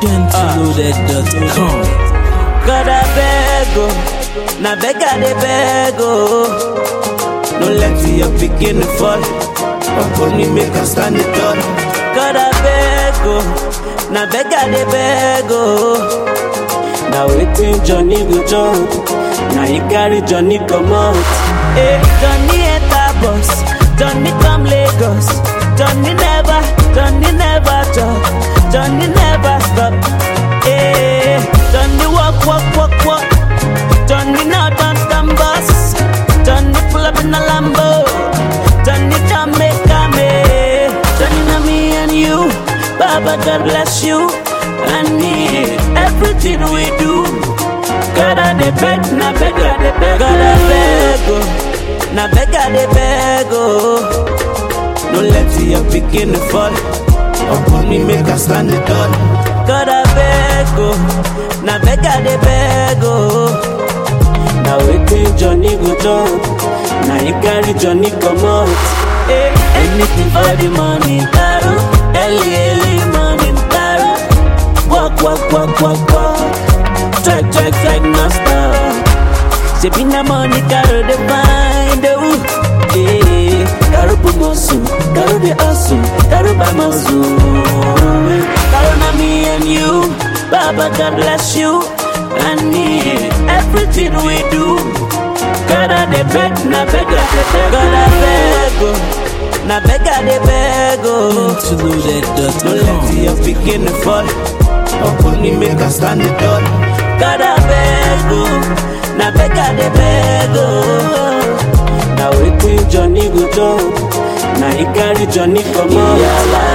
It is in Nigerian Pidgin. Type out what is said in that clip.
gentleloaded.com. God I beg oh, na beg I dey beg oh. No let your pikin fall, upon me make I stand it tall. God I beg oh, na beg I dey beg oh. Na wetin Johnny go jump, na he carry Johnny comot. Hey, Johnny enter bus, Johnny come Lagos. Johnny never, Johnny never talk, Johnny never stop. Hey, Johnny walk, walk, walk, walk. Johnny now don't stand bus. Johnny pull up in a Lambo. Johnny Jamaica me. Johnny na me and you. Baba God bless you and me. Everything we do. God I dey beg, na beg I dey beg. God I beg oh, na beg I dey beg oh. No let your pikin fall. Upon me make I stand it tall. God I beg oh, na beg I dey beg oh. Na wetin Johnny go jump, na he carry Johnny comot. Hey, anything for the money, taro. Early early morning, taro. Walk walk walk walk walk. Check check check no stop. Shebi na money caro dey find oh. Hey, caro put muscle, caro dey hustle, caro buy muscle. Caro na me and you, Baba God bless you and me. Everything we do, God I dey beg, na beg I dey beg, God I beg oh, na beg I dey beg oh. No Gentleloaded.com. let your pikin fall, upon me make I stand it tall. God I beg oh, na beg I dey beg oh. Na wetin Johnny go do, na he carry Johnny comot.